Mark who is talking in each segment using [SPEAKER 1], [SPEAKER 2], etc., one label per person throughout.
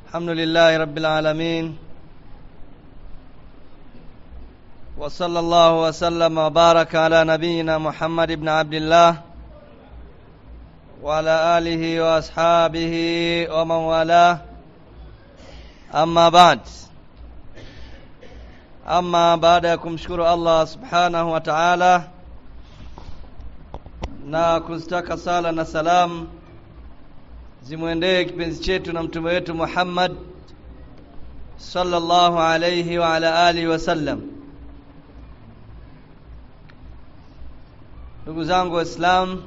[SPEAKER 1] الحمد لله رب العالمين وصلى الله وسلم وبارك على نبينا محمد بن عبد الله وعلى آله وأصحابه ومن والاه أما بعد أما بعد ya kumshukuru Allah subhanahu wa ta'ala na kuzitaka sala na salamu zimwendee kipenzi chetu na mtume wetu Muhammad sallallahu alayhi wa ala alihi wasallam. Ndugu zangu Waislamu,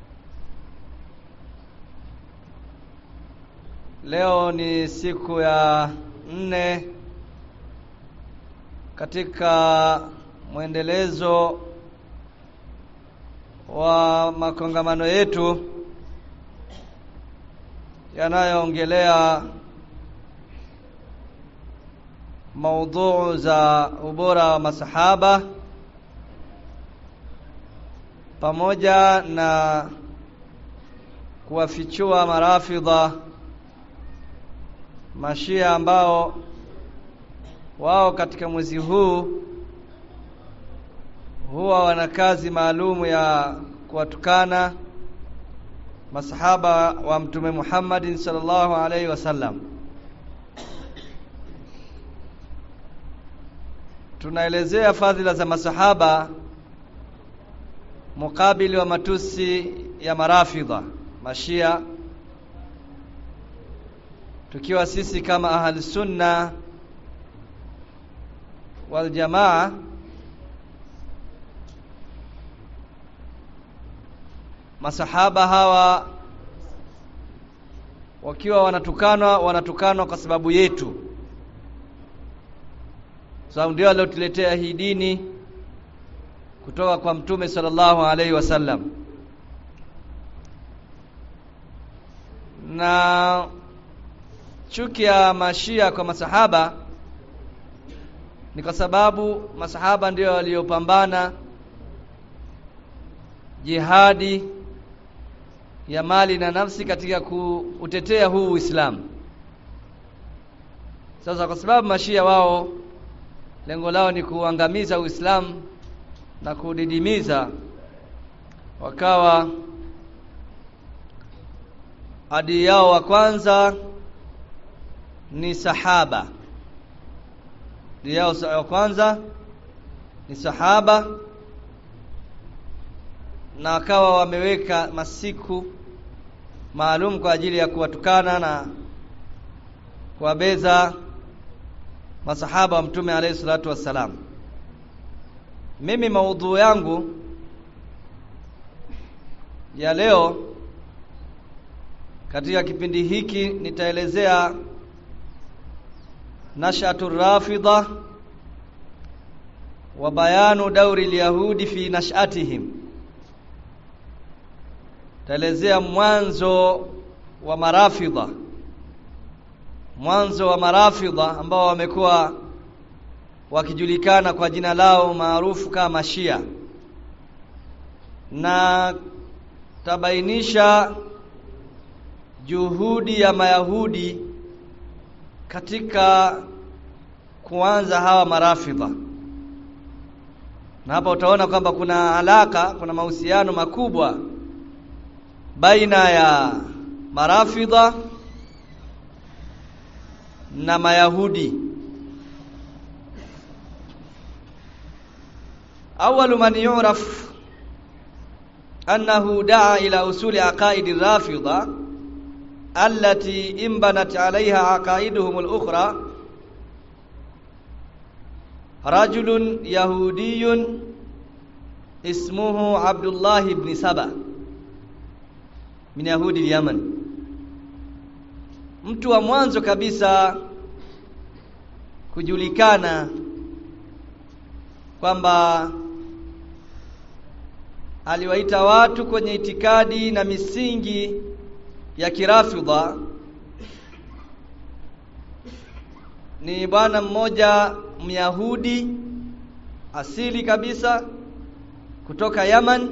[SPEAKER 1] leo ni siku ya nne katika mwendelezo wa makongamano yetu yanayoongelea maudhuu za ubora wa masahaba pamoja na kuwafichua marafidha mashia ambao wao katika mwezi huu huwa wana kazi maalumu ya kuwatukana masahaba wa mtume Muhammadin sallallahu alaihi wasallam. Tunaelezea fadhila za masahaba mukabili wa matusi ya marafidha mashia, tukiwa sisi kama ahli sunna wal jamaa masahaba hawa wakiwa wanatukanwa wanatukanwa kwa sababu yetu sababu ndio aliotuletea hii dini kutoka kwa mtume sallallahu alaihi wasallam na chuki ya mashia kwa masahaba ni kwa sababu masahaba ndio waliopambana jihadi ya mali na nafsi katika kuutetea huu Uislamu. Sasa kwa sababu mashia wao lengo lao ni kuangamiza Uislamu na kudidimiza, wakawa adui yao wa kwanza ni sahaba. Adui yao wa kwanza ni sahaba na wakawa wameweka masiku maalum kwa ajili ya kuwatukana na kuwabeza masahaba wa mtume alayhi salatu wassalam. Mimi maudhu yangu ya leo katika kipindi hiki nitaelezea nashatu rafidha wa bayanu dauri lyahudi fi nashatihim taelezea mwanzo wa marafidha mwanzo wa marafidha ambao wamekuwa wakijulikana kwa jina lao maarufu kama Shia na tabainisha juhudi ya Mayahudi katika kuanza hawa marafidha na hapa utaona kwamba kuna alaka kuna mahusiano makubwa baina ya marafidha na mayahudi أول من يعرف أنه دعا إلى أصول عقائد الرافضة التي انبنت عليها عقائدهم الأخرى رجل يهودي اسمه عبد الله بن سبأ min yahudi Yaman. Mtu wa mwanzo kabisa kujulikana kwamba aliwaita watu kwenye itikadi na misingi ya kirafidha ni bwana mmoja Myahudi asili kabisa kutoka Yaman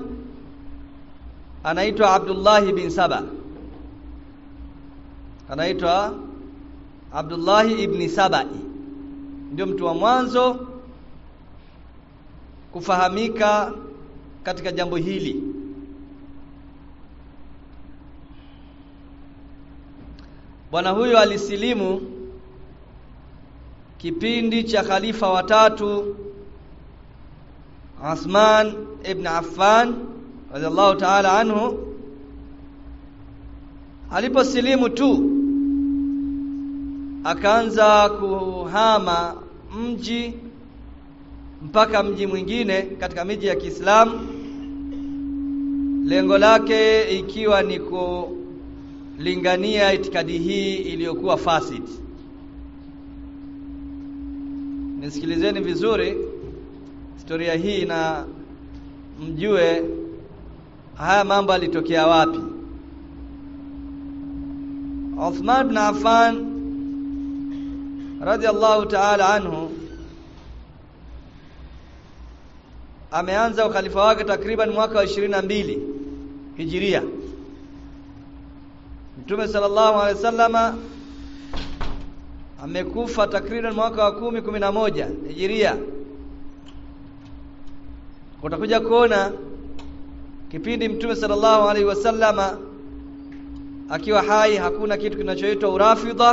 [SPEAKER 1] anaitwa Abdullah bin Saba anaitwa Abdullah ibn Sabai ndio mtu wa mwanzo kufahamika katika jambo hili bwana huyo alisilimu kipindi cha khalifa watatu Uthman ibn Affan radhiallahu ta'ala anhu aliposilimu tu akaanza kuhama mji mpaka mji mwingine katika miji ya Kiislamu lengo lake ikiwa ni kulingania itikadi hii iliyokuwa fasid nisikilizeni vizuri historia hii na mjue haya mambo alitokea wapi Uthman ibn Affan radhiallahu ta'ala anhu ameanza ukhalifa wake takriban mwaka wa 22 Hijiria Mtume sallallahu alaihi wasallama amekufa takriban mwaka wa kumi kumi na moja Hijiria utakuja kuona kipindi Mtume sallallahu alaihi wasallama akiwa hai hakuna kitu kinachoitwa urafidha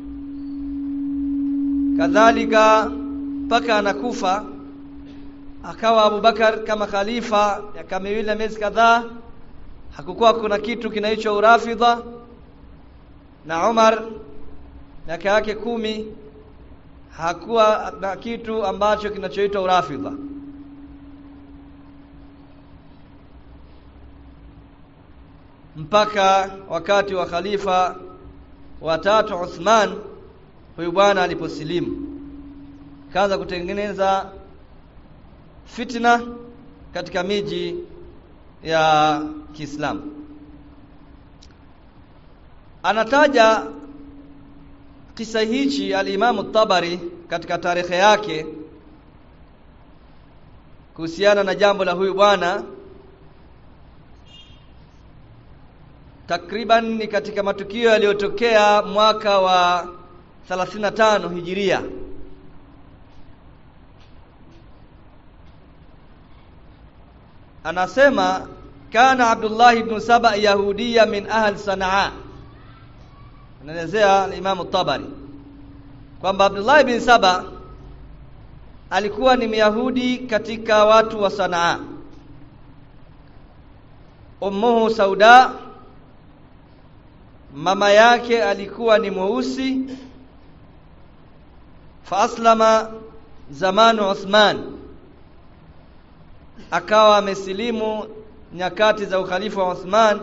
[SPEAKER 1] kadhalika mpaka anakufa akawa Abubakar kama khalifa miaka miwili na miezi kadhaa hakukuwa kuna kitu kinaitwa urafidha na Umar miaka yake kumi hakuwa na kitu ambacho kinachoitwa urafidha mpaka wakati wa khalifa watatu Uthman huyu bwana aliposilimu kaanza kutengeneza fitna katika miji ya Kiislamu anataja kisa hichi al-Imam tabari katika tarehe yake kuhusiana na jambo la huyu bwana takriban ni katika matukio yaliyotokea mwaka wa 35 hijiria anasema kana Abdullah ibn Saba yahudia min ahli Sanaa anaelezea Imam Tabari kwamba Abdullah ibn Saba alikuwa ni Myahudi katika watu wa Sanaa ummuhu sauda mama yake alikuwa ni mweusi fa aslama zamanu Uthman akawa amesilimu nyakati za ukhalifa wa Uthman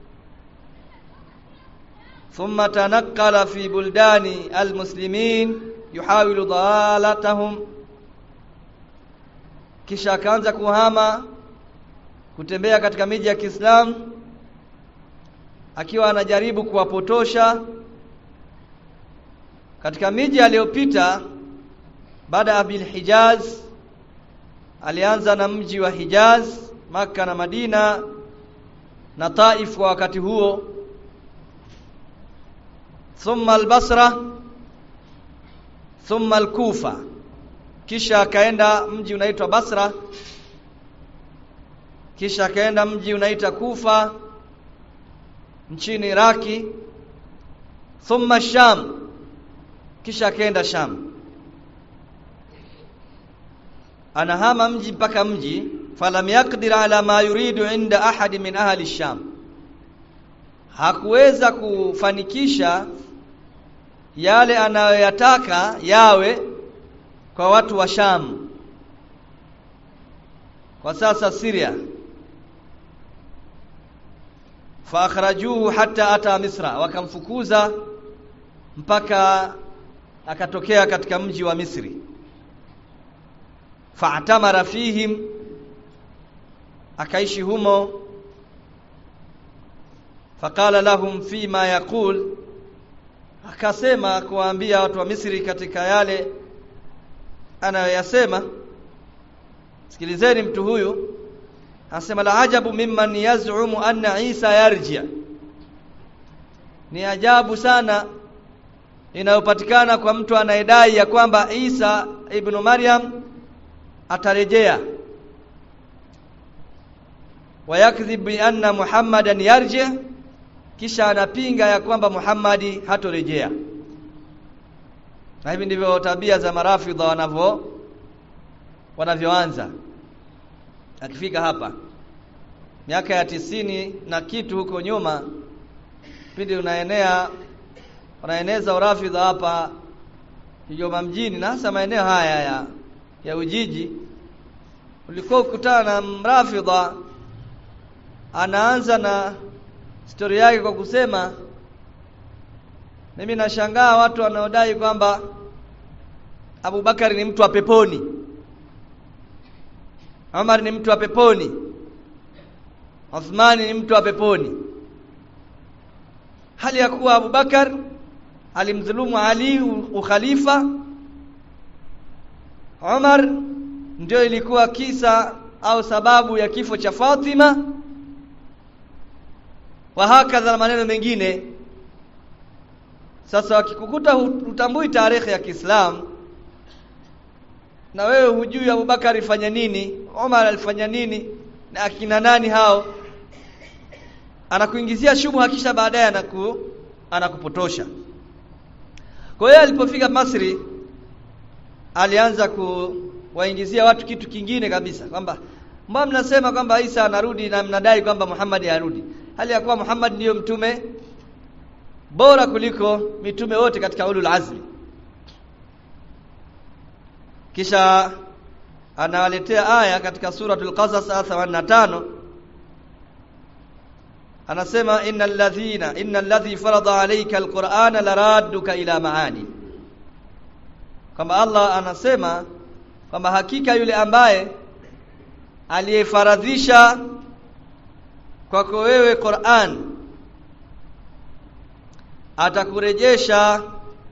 [SPEAKER 1] thumma tanaqqala fi buldani almuslimin yuhawilu dhalatahum kisha akaanza kuhama kutembea katika miji ya Kiislamu akiwa anajaribu kuwapotosha katika miji aliyopita baada ya bil Hijaz alianza na mji wa Hijaz maka na Madina na Taif kwa wakati huo thumma al-Basra thumma al-Kufa kisha akaenda mji unaitwa Basra kisha akaenda mji unaitwa Kufa nchini Iraki thumma Sham kisha akaenda Sham anahama mji mpaka mji falam yaqdir ala ma yuridu inda ahadi min ahli Sham hakuweza kufanikisha yale anayoyataka yawe kwa watu wa Sham kwa sasa Syria faakhrajuhu hatta ata Misra wakamfukuza mpaka akatokea katika mji wa Misri fa'tamara fihim akaishi humo faqala lahum fima yaqul akasema kuwaambia watu wa Misri katika yale anayoyasema sikilizeni mtu huyu anasema la ajabu mimman yaz'umu anna Isa yarji ni ajabu sana inayopatikana kwa mtu anayedai ya kwamba Isa ibn Maryam atarejea wayakdhib bi anna Muhammadan yarji kisha anapinga ya kwamba Muhammadi hatorejea na hivi ndivyo tabia za marafidha wanavyo wanavyoanza akifika hapa miaka ya tisini na kitu huko nyuma pindi unaenea unaeneza urafidha hapa Kigoma mjini na hasa maeneo haya ya ya Ujiji ulikuwa ukutana na mrafidha anaanza na stori yake kwa kusema mimi nashangaa watu wanaodai kwamba Abubakari ni mtu wa peponi Umar ni mtu wa peponi Uthmani ni mtu wa peponi hali ya kuwa Abubakar alimdhulumu Ali ukhalifa Umar ndio ilikuwa kisa au sababu ya kifo cha Fatima wa hakadha na maneno mengine sasa wakikukuta utambui tarehe ya Kiislamu na wewe hujui Abubakar alifanya nini Umar alifanya nini na akina nani hao anakuingizia shubha kisha baadaye anaku anakupotosha kwa hiyo alipofika Masri alianza kuwaingizia watu kitu kingine kabisa kwamba mbona mnasema kwamba Isa anarudi na mnadai kwamba Muhammad harudi hali ya kuwa Muhammad ndiyo mtume bora kuliko mitume wote katika ulul azmi kisha anawaletea aya katika suratul qasas aya 85 anasema innal ladhina innal ladhi farada alayka alqur'ana laradduka ila maani kwamba Allah anasema kwamba hakika yule ambaye aliyefaradhisha kwako wewe Qur'an atakurejesha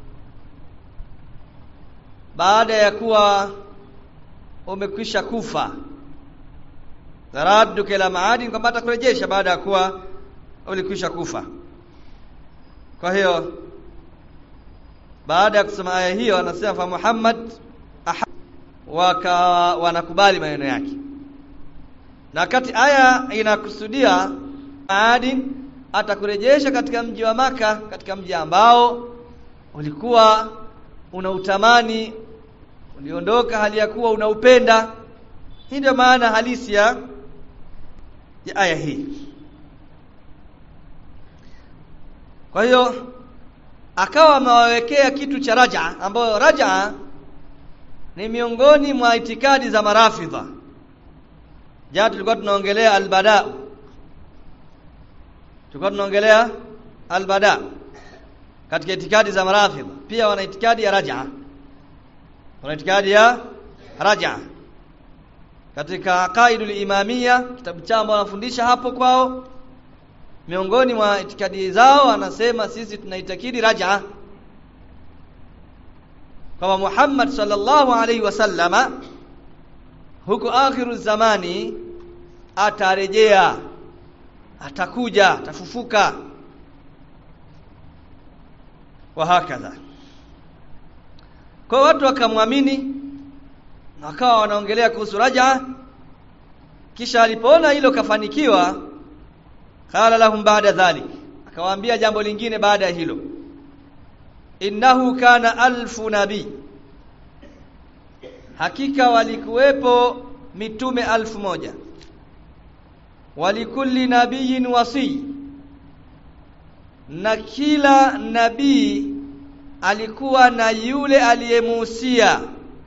[SPEAKER 1] baada ya kuwa umekwisha kufa taradduka ila maadi kwamba atakurejesha baada ya kuwa ulikwisha kufa kwa hiyo baada ya kusema aya hiyo anasema fa Muhammad waka wanakubali maneno yake na wakati aya inakusudia maadi atakurejesha katika mji wa maka katika mji ambao ulikuwa unautamani uliondoka hali ya kuwa unaupenda hii ndio maana halisi ya ya aya hii kwa hiyo akawa amewawekea kitu cha raja ambayo raja ni miongoni mwa itikadi za marafidha jana tulikuwa tunaongelea albada tulikuwa tunaongelea albada katika itikadi za marafidha pia wana itikadi ya raja wana itikadi ya raja katika qaidul imamia kitabu chao ambao wanafundisha hapo kwao miongoni mwa itikadi zao anasema sisi tunaitakidi raja kama Muhammad sallallahu alaihi wasallama huko akhiru zamani atarejea atakuja atafufuka wa hakadha kwa watu wakamwamini wakawa wanaongelea kuhusu raja kisha alipoona hilo kafanikiwa qala lahum ba'da dhalik akawaambia jambo lingine baada ya hilo innahu kana alfu nabii hakika walikuwepo mitume alfu moja walikulli nabiyin wasi na kila nabii alikuwa na yule aliyemuhusia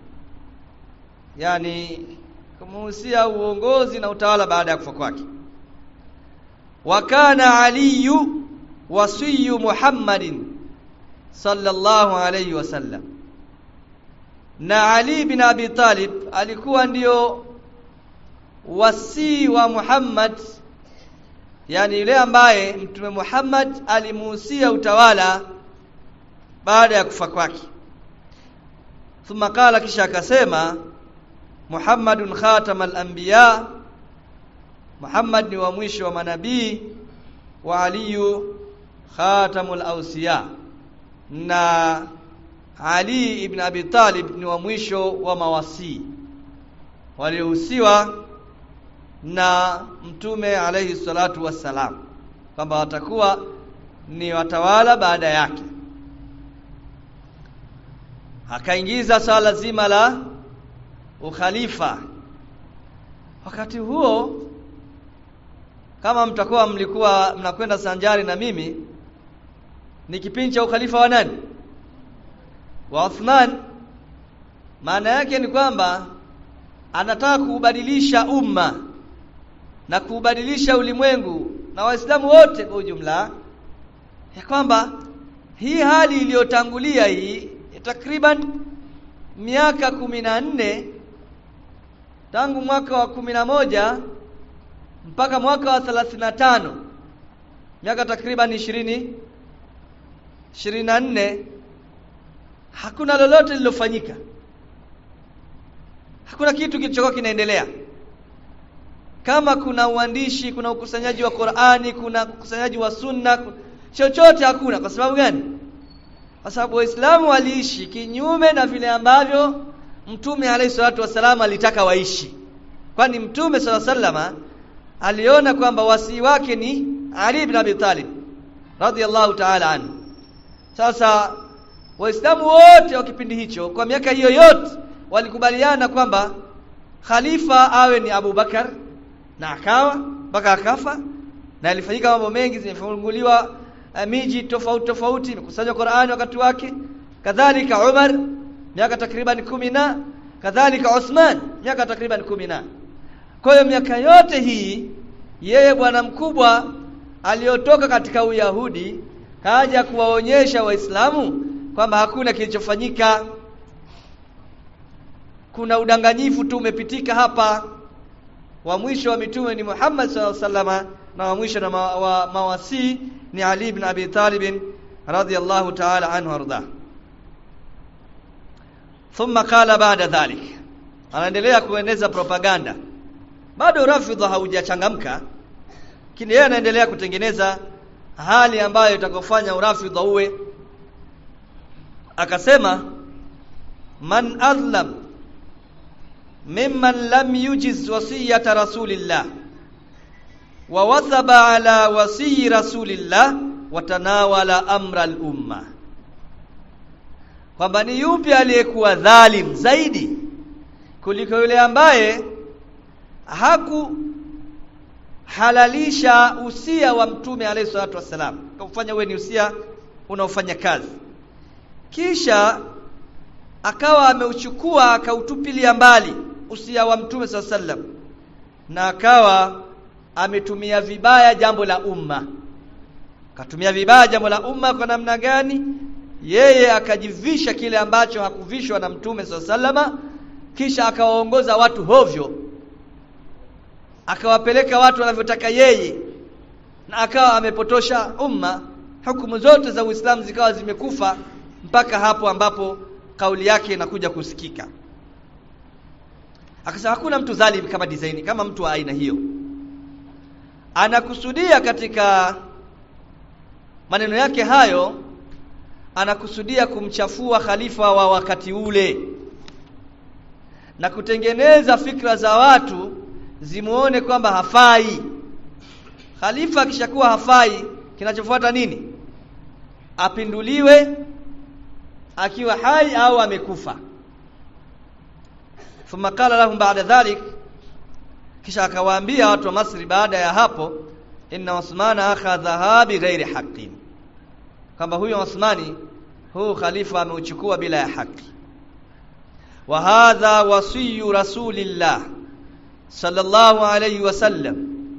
[SPEAKER 1] yani kumuhusia uongozi na utawala baada ya kufa kwake wa kana aliyu wasiyu muhammadin sallallahu alayhi wasallam na ali bin abi talib alikuwa ndio wasii wa muhammad yani yule ambaye mtume muhammad alimuhusia utawala baada ya kufa kwake thumma qala kisha akasema muhammadun khatamal anbiya muhammad ni wa mwisho wa manabii wa aliyu khatamul ausiya na Ali ibn Abi Talib ni wa mwisho wa mawasii waliohusiwa na mtume alayhi salatu wassalam kwamba watakuwa ni watawala baada yake akaingiza swala zima la ukhalifa wakati huo kama mtakuwa mlikuwa mnakwenda sanjari na mimi ni kipindi cha ukhalifa wa nani wa Uthman maana yake ni kwamba anataka kuubadilisha umma na kuubadilisha ulimwengu na waislamu wote kwa ujumla ya kwamba hii hali iliyotangulia hii takriban miaka kumi na nne tangu mwaka wa kumi na moja mpaka mwaka wa thelathini na tano miaka takriban ishirini ishirini na nne hakuna lolote lilofanyika hakuna kitu kilichokuwa kinaendelea kama kuna uandishi kuna ukusanyaji wa Qur'ani kuna ukusanyaji wa sunna chochote hakuna kwa sababu gani kwa sababu waislamu waliishi kinyume na vile ambavyo mtume alayhi salatu wasallam alitaka waishi kwani mtume sala sallama aliona kwamba wasii wake ni Ali ibn Abi Talib radhiyallahu ta'ala anhu sasa waislamu wote wa kipindi hicho kwa miaka hiyo yote walikubaliana kwamba khalifa awe ni Abu Bakar na akawa mpaka akafa na ilifanyika mambo mengi zimefunguliwa uh, miji tofauti tofauti imekusanywa Qur'ani wakati wake kadhalika Umar miaka takriban kumi na kadhalika Uthman miaka takriban kumi na kwa hiyo miaka yote hii yeye bwana mkubwa aliyotoka katika Uyahudi kaja kuwaonyesha Waislamu kwamba hakuna kilichofanyika kuna udanganyifu tu umepitika hapa wa mwisho wa mitume ni Muhammad sallallahu alaihi wasallam na wa mwisho na ma, wa mawasi ni Ali ibn Abi Talib radhiyallahu ta'ala anhu arda thumma qala ba'da dhalik anaendelea kueneza propaganda bado rafidha haujachangamka lakini yeye anaendelea kutengeneza hali ambayo itakofanya urafidha uwe akasema man adlam mimman lam yujiz wasiyata rasulillah wa wathaba ala wasiyi rasulillah watanawala amra al-umma kwamba ni yupi aliyekuwa dhalim zaidi kuliko yule ambaye haku halalisha usia wa mtume alayhi salatu wasalam kufanya uwe ni usia unaofanya kazi kisha akawa ameuchukua akautupilia mbali usia wa mtume saa sallam na akawa ametumia vibaya jambo la umma akatumia vibaya jambo la umma kwa namna gani yeye akajivisha kile ambacho hakuvishwa na mtume saa sallama kisha akawaongoza watu hovyo akawapeleka watu wanavyotaka yeye na akawa amepotosha umma hukumu zote za Uislamu zikawa zimekufa mpaka hapo ambapo kauli yake inakuja kusikika akasema hakuna mtu dhalim kama design kama mtu wa aina hiyo anakusudia katika maneno yake hayo anakusudia kumchafua khalifa wa wakati ule na kutengeneza fikra za watu zimuone kwamba hafai khalifa akishakuwa hafai kinachofuata nini apinduliwe akiwa hai au amekufa thumma qala lahum ba'da dhalik kisha akawaambia watu wa Masri baada ya hapo inna Uthmana akhadha bi ghairi haqqin kwamba huyo Uthmani huu khalifa ameuchukua bila ya haki wa hadha wasiyu rasulillah sallallahu alayhi wasallam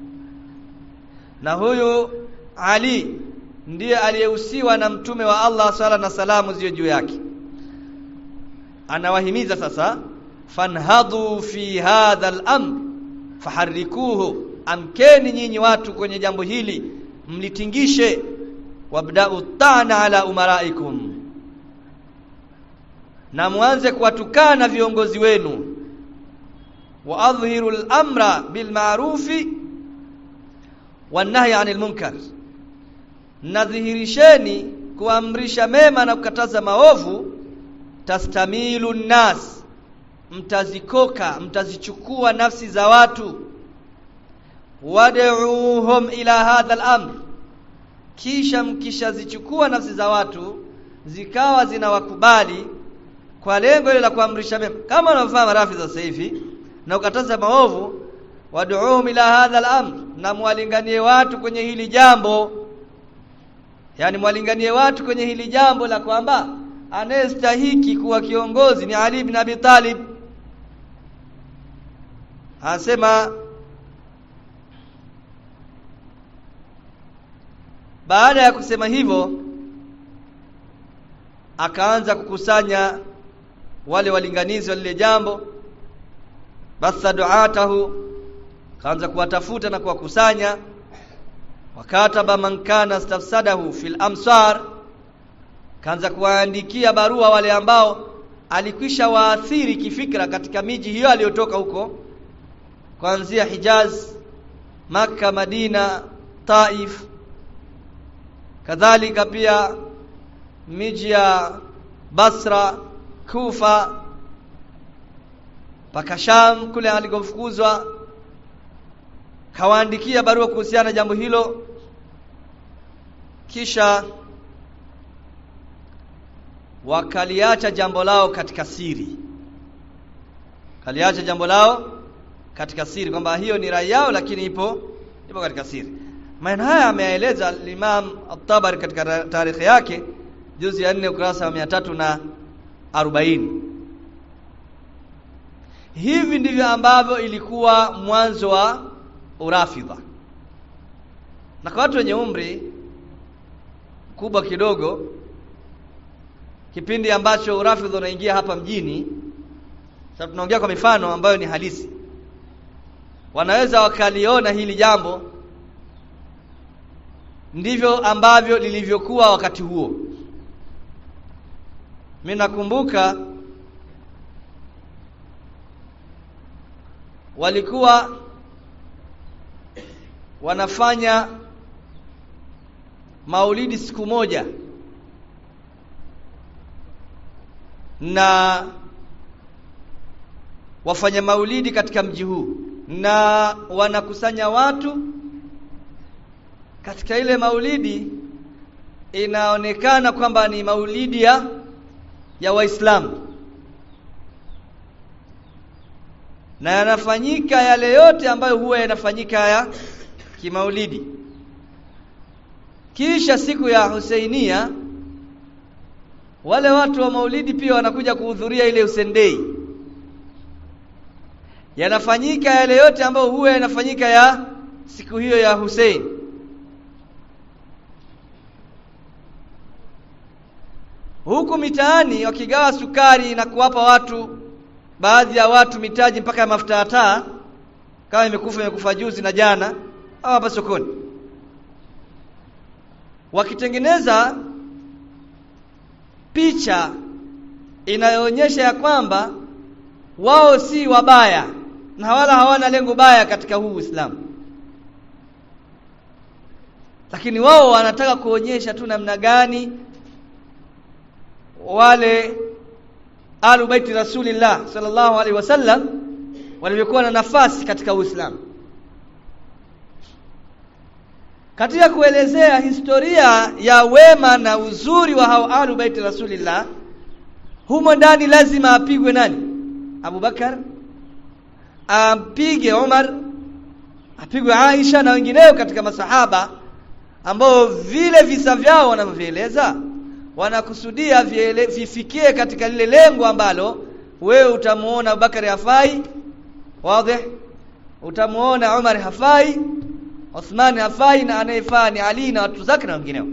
[SPEAKER 1] na huyu Ali ndiye aliyehusiwa na mtume wa Allah sala na salamu ziwe juu yake anawahimiza sasa fanhadhu fi hadha al-amr faharrikuhu amkeni nyinyi watu kwenye jambo hili mlitingishe wabda'u ta'na ala umaraikum na mwanze kuwatukana viongozi wenu wa adhhiru al-amra bil ma'rufi wan nahyi 'anil munkar nadhihirisheni kuamrisha mema na kukataza maovu tastamilu nnas mtazikoka mtazichukua nafsi za watu wad'uuhum ila hadha al-amr kisha mkishazichukua nafsi za watu zikawa zinawakubali kwa lengo ile la kuamrisha mema kama unavyofahamu rafi za sasa hivi na ukataza maovu wad'uuhum ila hadha al-amr na mwalinganie watu kwenye hili jambo yani mwalinganie watu kwenye hili jambo la kwamba anayestahiki kuwa kiongozi ni Ali ibn Abi Talib anasema baada ya kusema hivyo akaanza kukusanya wale walinganizi wa lile jambo basa duatahu kaanza kuwatafuta na kuwakusanya wakataba man kana stafsadahu fil amsar kaanza kuwaandikia barua wale ambao alikwisha waathiri kifikra katika miji hiyo aliyotoka huko kuanzia Hijaz Makka Madina Taif kadhalika pia miji ya Basra Kufa mpaka Sham kule alikofukuzwa kawaandikia barua kuhusiana na jambo hilo kisha wakaliacha jambo lao katika siri kaliacha jambo lao katika siri kwamba hiyo ni rai yao lakini ipo ipo katika siri maneno haya ameeleza Imam At-Tabari katika tarehe yake juzi ya 4 ukurasa wa 300 na 40 hivi ndivyo ambavyo ilikuwa mwanzo wa urafidha na kwa watu wenye umri kubwa kidogo kipindi ambacho urafidha unaingia hapa mjini sasa tunaongea kwa mifano ambayo ni halisi wanaweza wakaliona hili jambo ndivyo ambavyo lilivyokuwa wakati huo mimi nakumbuka walikuwa wanafanya maulidi siku moja na wafanya maulidi katika mji huu na wanakusanya watu katika ile maulidi inaonekana kwamba ni maulidi ya ya Waislamu na yanafanyika yale yote ambayo huwa yanafanyika ya kimaulidi kisha siku ya Husainia wale watu wa maulidi pia wanakuja kuhudhuria ile Usendei yanafanyika yale yote ambayo huwa yanafanyika ya siku hiyo ya Hussein huku mitaani wakigawa sukari na kuwapa watu baadhi ya watu mitaji mpaka ya mafuta ya taa kama imekufa imekufa juzi na jana au hapa sokoni wakitengeneza picha inayoonyesha ya kwamba wao si wabaya na wala hawana lengo baya katika huu Uislamu lakini wao wanataka kuonyesha tu namna gani wale alu baiti rasulillah sallallahu alaihi wasallam walivyokuwa na nafasi katika Uislamu katika kuelezea historia ya wema na uzuri wa hao alu baiti rasulillah humo ndani lazima apigwe nani Abu Bakar ampige Umar apigwe Aisha na wengineo katika masahaba ambao vile visa vyao wanavyoeleza wanakusudia vifikie katika lile lengo ambalo wewe utamuona Abubakari hafai wazi utamuona Umar hafai Uthman hafai na anayefaa ni Ali na watu zake na wengineo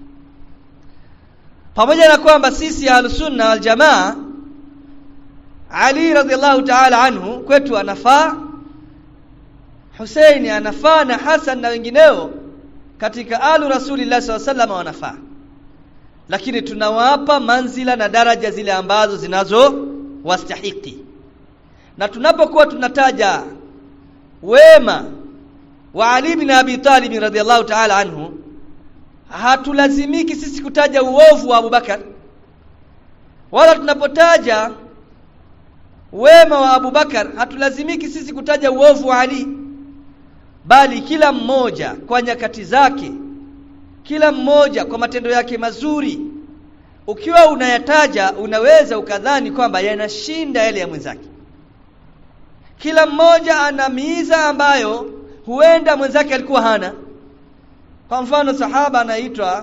[SPEAKER 1] pamoja na kwamba sisi ahlusunna wal jamaa Ali radhiallahu ta'ala anhu kwetu anafaa Husaini anafaa na Hasan na wengineo katika alu Rasulillah SAW wanafaa lakini tunawapa manzila na daraja zile ambazo zinazo wastahiki na tunapokuwa tunataja wema wa Ali bin Abi Talib radhiallahu ta'ala anhu hatulazimiki sisi kutaja uovu wa Abubakar wala tunapotaja wema wa Abubakar hatulazimiki sisi kutaja uovu wa Ali bali kila mmoja kwa nyakati zake kila mmoja kwa matendo yake mazuri ukiwa unayataja unaweza ukadhani kwamba yanashinda yale ya mwenzake kila mmoja ana miiza ambayo huenda mwenzake alikuwa hana kwa mfano sahaba anaitwa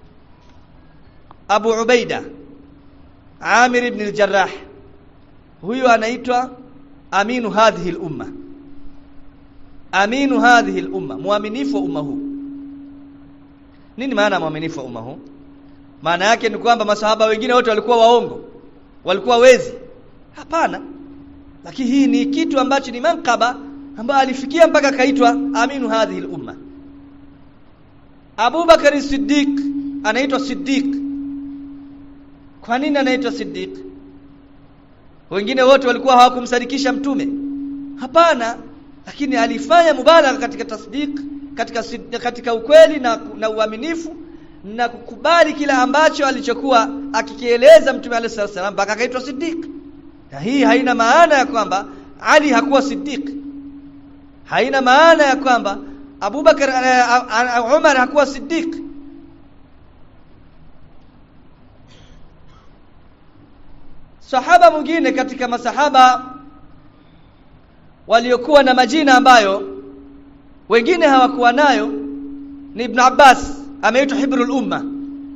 [SPEAKER 1] Abu Ubaida Amir ibn al-Jarrah huyu anaitwa aminu hadhihi al-umma aminu hadhihi al-umma muaminifu wa umma huu nini maana muaminifu wa umma huu maana yake ni kwamba masahaba wengine wote walikuwa waongo walikuwa wezi hapana lakini hii ni kitu ambacho ni mankaba ambayo alifikia mpaka akaitwa aminu hadhihi al-umma Abu Bakari Siddiq anaitwa Siddiq kwa nini anaitwa Siddiq wengine wote walikuwa hawakumsadikisha mtume hapana lakini alifanya mubalagha katika tasdiq katika katika ukweli na, na uaminifu na kukubali kila ambacho alichokuwa akikieleza mtume alayhi salam mpaka akaitwa Siddiq na hii haina maana ya kwamba Ali hakuwa Siddiq haina maana ya kwamba Abubakar uh, Umar hakuwa Siddiq Sahaba mwingine katika masahaba waliokuwa na majina ambayo wengine hawakuwa nayo ni Ibn Abbas ameitwa Hibrul Umma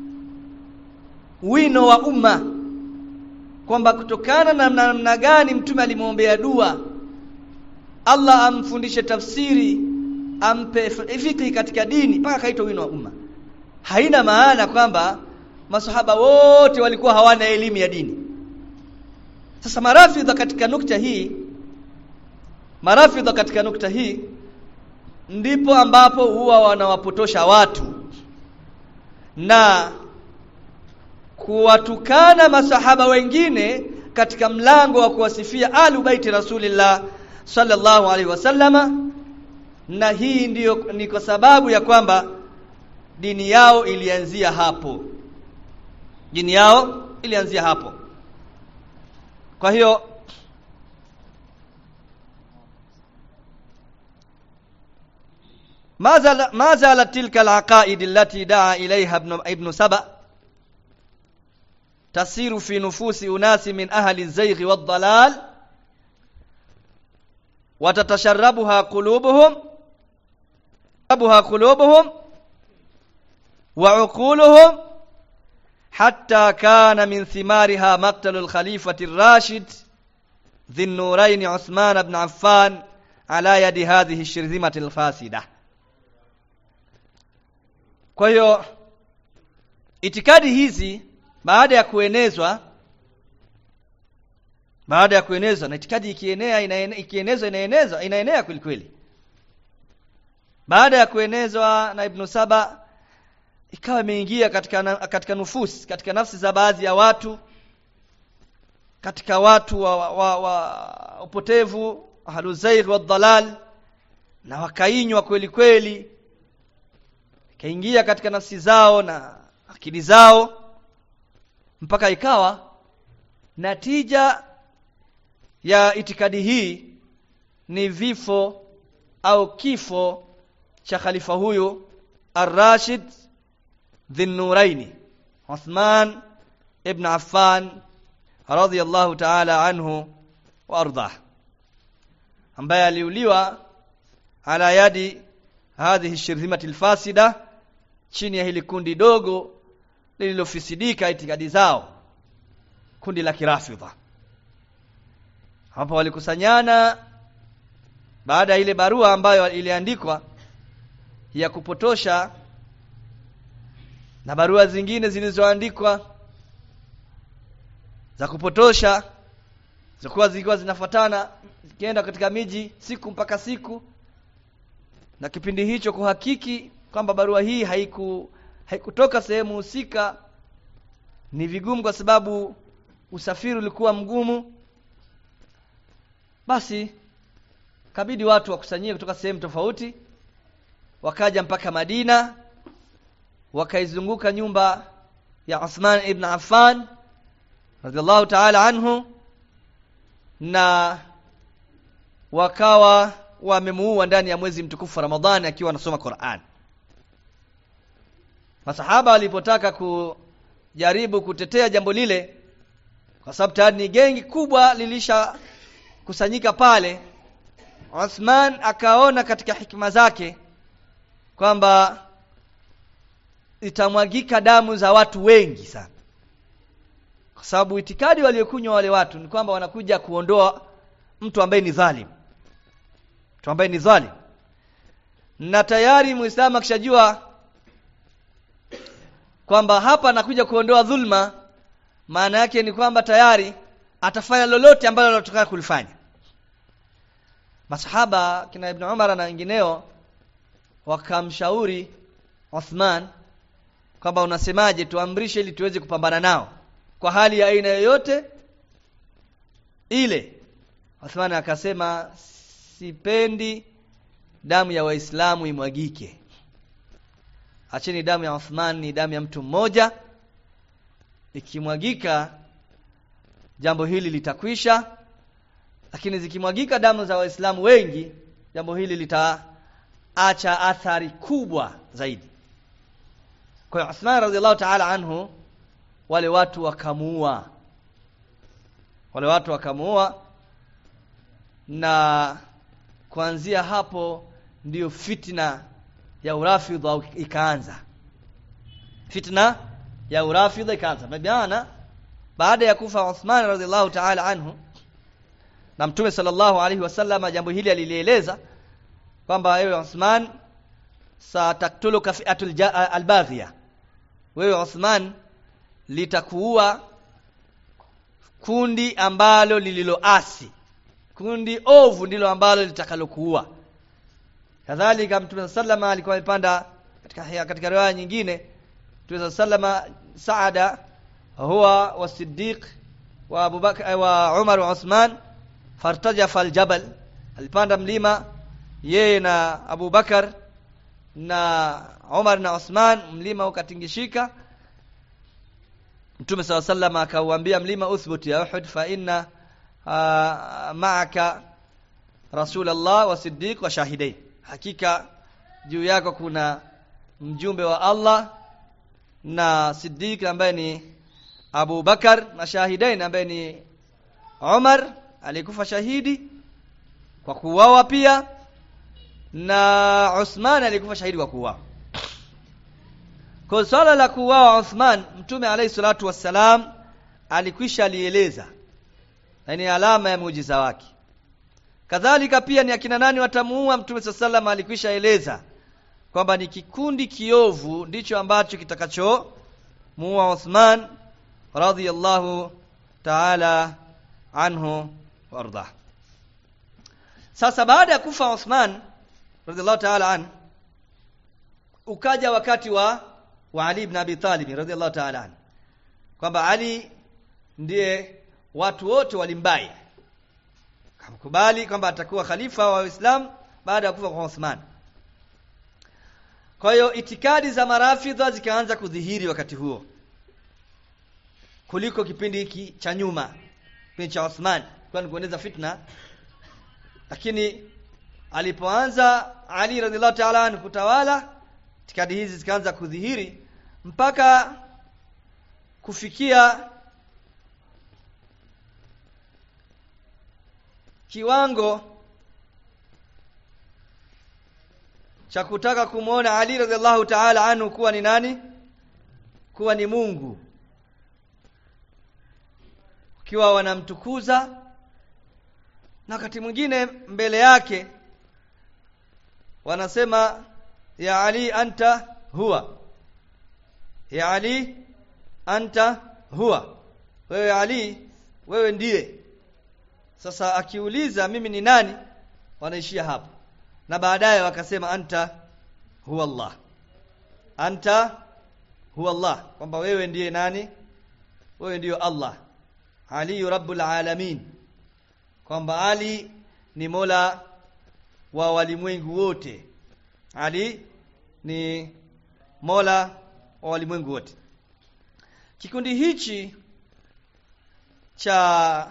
[SPEAKER 1] wino wa umma kwamba kutokana na namna gani mtume alimwombea dua Allah amfundishe tafsiri ampe fikhi katika dini mpaka kaitwa wino wa umma haina maana kwamba masahaba wote walikuwa hawana elimu ya dini sasa marafidha katika nukta hii marafidha katika nukta hii ndipo ambapo huwa wanawapotosha watu na kuwatukana masahaba wengine katika mlango wa kuwasifia alu baiti rasulillah sallallahu alaihi wasallama na hii ndiyo ni kwa sababu ya kwamba dini yao ilianzia hapo dini yao ilianzia hapo kwa hiyo ما زال ما زالت تلك العقائد التي دعا إليها ابن ابن سبأ تسير في نفوس أناس من أهل الزيغ والضلال وتتشربها قلوبهم تتشربها قلوبهم وعقولهم حتى كان من ثمارها مقتل الخليفة الراشد ذي النورين عثمان بن عفان على يد هذه الشرذمة الفاسدة kwa hiyo itikadi hizi baada ya kuenezwa baada ya kuenezwa na itikadi ikienea inaene, ikienezwa inaenezwa inaenea kweli kweli baada ya kuenezwa na Ibn Saba ikawa imeingia katika katika nufus katika nafsi za baadhi ya watu katika watu wa, wa, wa, wa upotevu ahluzair wa dhalal na wakainywa kweli kweli ikaingia katika nafsi zao na akili zao mpaka ikawa natija ya itikadi hii ni vifo au kifo cha khalifa huyu Ar-Rashid Dhinnuraini Uthman ibn Affan radhiyallahu ta'ala anhu wa ardah ambaye aliuliwa ala yadi hadhihi shirhimati alfasida chini ya hili kundi dogo lililofisidika itikadi zao kundi la kirafidha hapo walikusanyana baada ya ile barua ambayo iliandikwa ya kupotosha na barua zingine zilizoandikwa za kupotosha zilikuwa zikiwa zinafuatana zikienda katika miji siku mpaka siku na kipindi hicho kuhakiki kwamba barua hii haiku haikutoka sehemu husika ni vigumu kwa sababu usafiri ulikuwa mgumu basi kabidi watu wakusanyie kutoka sehemu tofauti wakaja mpaka Madina wakaizunguka nyumba ya Uthman ibn Affan radhiallahu ta'ala anhu na wakawa wamemuua ndani ya mwezi mtukufu wa Ramadhani akiwa anasoma Qur'an. Masahaba walipotaka kujaribu kutetea jambo lile kwa sababu tayari ni gengi kubwa lilisha kusanyika pale Uthman akaona katika hikima zake kwamba itamwagika damu za watu wengi sana kwa sababu itikadi waliokunywa wale watu ni kwamba wanakuja kuondoa mtu ambaye ni dhalim mtu ambaye ni dhalim na tayari muislamu akishajua kwamba hapa anakuja kuondoa dhulma maana yake ni kwamba tayari atafanya lolote ambalo anataka kulifanya masahaba kina ibn Umar na wengineo wakamshauri Uthman kwamba unasemaje tuamrishe ili tuweze kupambana nao kwa hali ya aina yoyote ile Uthman akasema sipendi damu ya waislamu imwagike acheni damu ya Uthman ni damu ya mtu mmoja ikimwagika jambo hili litakwisha lakini zikimwagika damu za waislamu wengi jambo hili litaacha athari kubwa zaidi kwa hiyo Uthman radhiallahu ta'ala anhu wale watu wakamuua wale watu wakamuua na kuanzia hapo ndiyo fitna ya urafidha ikaanza fitna ya urafidha ikaanza maana baada ya kufa Uthman radhiallahu ta'ala anhu na mtume sallallahu alaihi wasallam jambo hili alilieleza kwamba ewe Uthman sataktuluka fi'atul albaghiya wewe Uthman litakuua kundi ambalo lililoasi kundi ovu ndilo ambalo litakalokuua kadhalika mtume sallama alikuwa amepanda katika katika riwaya nyingine mtume sallama saada huwa wa siddiq wa abubakar wa umar wa uthman fartajafa aljabal alipanda mlima yeye na abubakar na umar na uthman mlima ukatingishika mtume saa sallam akauambia mlima uthbut ya uhud fa inna maaka rasulallah wa siddiq wa shahidain hakika juu yako kuna mjumbe wa Allah na Siddiq ambaye ni Abu Bakar na shahidain ambaye ni Umar alikufa shahidi kwa kuuawa pia na Uthman alikufa shahidi kwa kuuawa kwa swala la kuuawa Uthman mtume alayhi salatu wassalam alikwisha alieleza na ni alama ya muujiza wake kadhalika pia ni akina nani watamuua mtume sallam alikwisha eleza kwamba ni kikundi kiovu ndicho ambacho kitakacho muua Uthman radhiyallahu ta'ala anhu warda sasa baada ya kufa Uthman radhiyallahu ta'ala an ukaja wakati wa wa Ali ibn Abi Talib radhiyallahu ta'ala an kwamba Ali ndiye watu wote walimbai kamkubali kwamba atakuwa khalifa wa Uislamu baada ya kufa kwa Uthman kwa hiyo itikadi za marafidha zikaanza kudhihiri wakati huo kuliko kipindi hiki cha nyuma kipindi cha Uthman kwa kueneza fitna lakini alipoanza Ali radhiallahu ta'ala anhu kutawala itikadi hizi zikaanza kudhihiri mpaka kufikia kiwango cha kutaka kumwona Ali radhiallahu ta'ala anhu kuwa ni nani kuwa ni Mungu ukiwa wanamtukuza na wakati mwingine mbele yake wanasema ya Ali anta huwa ya Ali anta huwa wewe Ali wewe ndiye sasa akiuliza mimi ni nani wanaishia hapo na baadaye wakasema anta huwa Allah anta huwa Allah kwamba wewe ndiye nani wewe ndiyo Allah Ali rabbul alamin kwamba Ali ni Mola wa walimwengu wote Ali ni Mola wa walimwengu wote kikundi hichi cha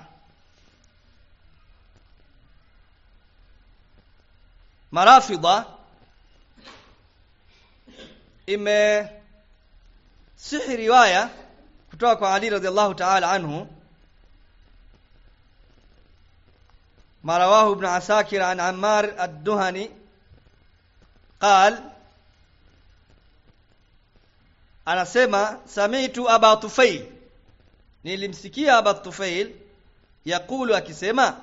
[SPEAKER 1] marafidha ime sihi riwaya kutoka kwa Ali radhiallahu ta'ala anhu ما رواه ابن عساكر عن عمار الدهني قال anasema samitu aba tufail nilimsikia aba tufail yakulu akisema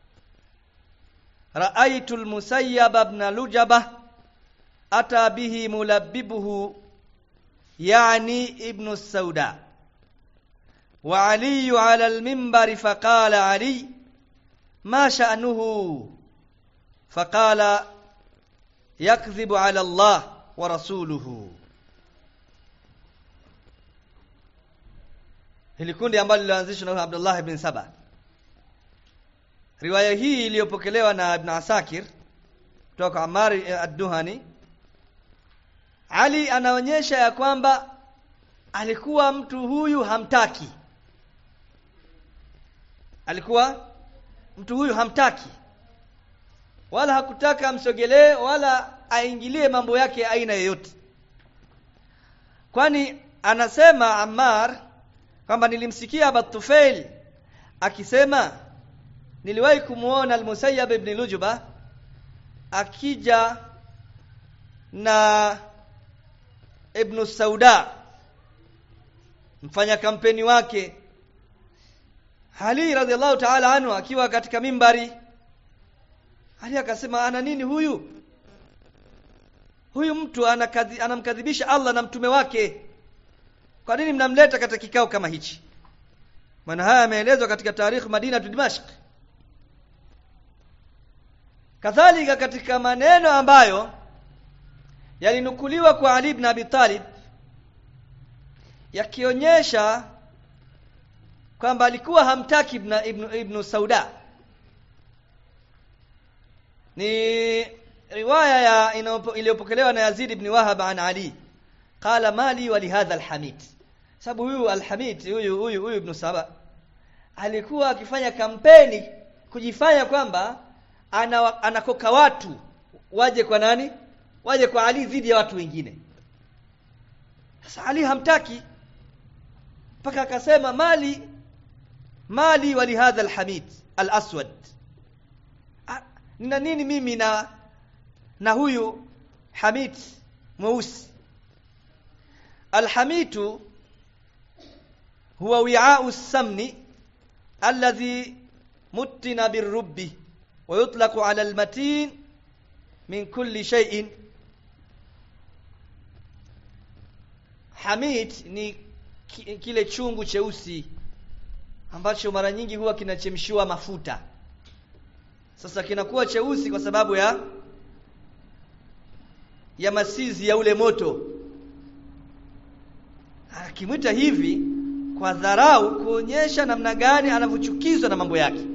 [SPEAKER 1] raaitu almusayyab ibn lujaba ata bihi mulabbibuhu yani ibn sauda wa ali ala alminbar faqala ali ما شأنه فقال يكذب على الله ورسوله hili kundi ambalo lilianzishwa na Abdullah ibn Saba riwaya hii iliyopokelewa na Ibn Asakir kutoka kwa Ammar ad-Duhani Ali anaonyesha ya kwamba alikuwa mtu huyu hamtaki alikuwa mtu huyu hamtaki wala hakutaka amsogelee wala aingilie mambo yake aina yoyote kwani anasema Ammar kwamba nilimsikia Batufail akisema niliwahi kumuona Al-Musayyab ibn Lujuba akija na Ibn Sauda mfanya kampeni wake Ali radhiallahu ta'ala anhu akiwa katika mimbari Ali akasema ana nini huyu huyu mtu anakadhi, anamkadhibisha Allah na mtume wake kwa nini mnamleta katika kikao kama hichi maana haya yameelezwa katika tarikh Madina Dimashq kadhalika katika maneno ambayo yalinukuliwa kwa Ali ibn Abi Talib yakionyesha kwamba alikuwa hamtaki ibn, ibn, ibn Sauda ni riwaya ya iliyopokelewa na Yazid ibn Wahab an Ali qala mali wa lihadha alhamid sababu huyu alhamid huyu huyu huyu ibn Saba alikuwa akifanya kampeni kujifanya kwamba ana, anakoka watu waje kwa nani waje kwa Ali dhidi ya watu wengine sasa Ali hamtaki mpaka akasema mali mali wa lihadha alhamid alaswad nina nini mimi na na huyu hamid mweusi alhamitu huwa wi'a'u samni alladhi muttina birrubbi wa yutlaqu 'ala almatin min kulli shay'in hamid ni kile chungu cheusi ambacho mara nyingi huwa kinachemshiwa mafuta sasa kinakuwa cheusi kwa sababu ya ya masizi ya ule moto akimwita hivi kwa dharau kuonyesha namna gani anavyochukizwa na mambo yake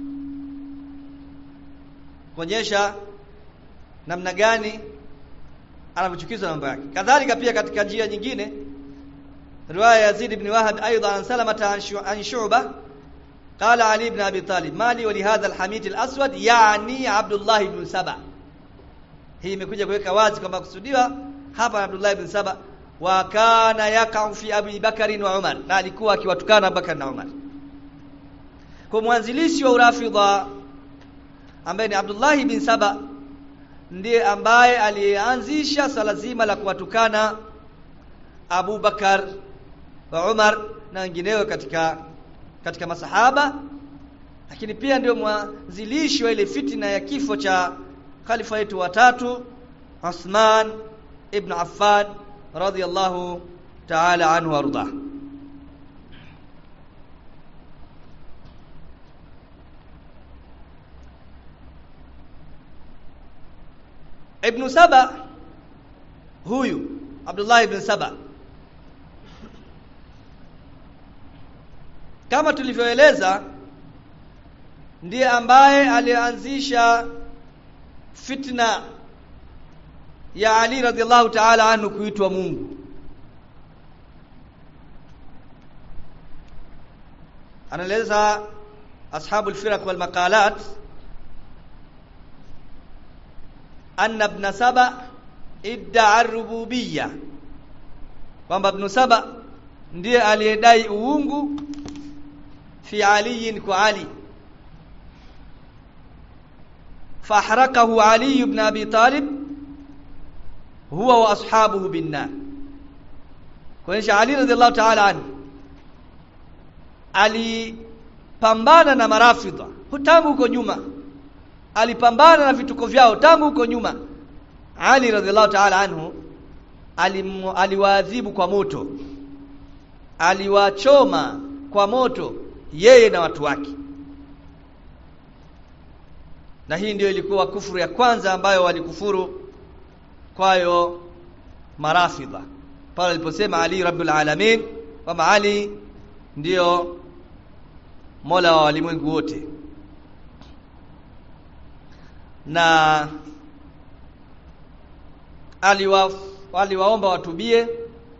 [SPEAKER 1] kuonyesha namna gani anavyochukizwa na mambo yake kadhalika pia katika njia nyingine riwaya Yazid ibn Wahab aidha an Salamata an Shu'bah قال علي بن ابي طالب مالي ولهذا الحميد الاسود يعني عبد الله بن سبا hii imekuja kuweka wazi kwamba kusudiwa hapa Abdullah ibn Saba wa kana yakau fi Abi Bakari wa Umar na alikuwa akiwatukana Abubakar na Umar kwa mwanzilishi wa urafidha ambaye ni Abdullah ibn Saba ndiye ambaye alianzisha swala zima la kuwatukana Abu Bakar wa Umar na wengineo katika katika masahaba lakini pia ndio mwanzilishi wa ile fitina ya kifo cha khalifa wetu watatu Uthman ibn Affan radiyallahu ta'ala anhu warda Ibn Saba huyu Abdullah ibn Saba kama tulivyoeleza ndiye ambaye alianzisha fitna ya Ali radhiallahu ta'ala anhu kuitwa Mungu anaeleza ashabu alfiraq wal maqalat anna ibn saba idda'a rububiyya kwamba ibn saba ndiye aliyedai uungu fi aliyin kwa ali fahrakahu ali ibn abi talib huwa wa ashabuhu binnar kuonyesha ali radhiallahu ta'ala anhu alipambana na marafidha tangu huko nyuma alipambana na vituko vyao tangu huko nyuma ali radhiallahu ta'ala anhu aliwaadhibu kwa moto aliwachoma kwa moto yeye na watu wake na hii ndiyo ilikuwa kufuru ya kwanza ambayo walikufuru kwayo marafidha pale aliposema Ali Rabbul Alamin kwamba Ali ndiyo Mola wa walimwengu wote na aliwa aliwaomba watubie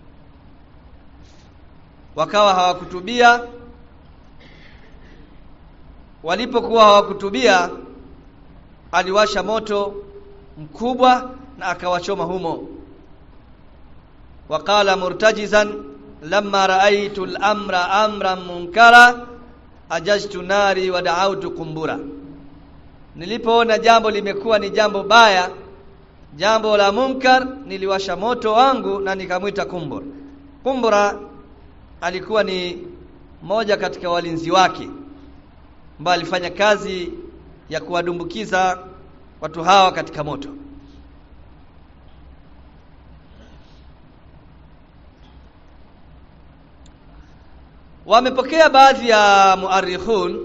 [SPEAKER 1] wakawa hawakutubia walipokuwa hawakutubia aliwasha moto mkubwa na akawachoma humo waqala murtajizan lamma raaitu al-amra amran munkara ajajtu nari wa da'awtu kumbura nilipoona jambo limekuwa ni jambo baya jambo la munkar niliwasha moto wangu na nikamwita kumbura kumbura alikuwa ni moja katika walinzi wake ambaye alifanya kazi ya kuwadumbukiza watu hawa katika moto wamepokea baadhi ya muarikhun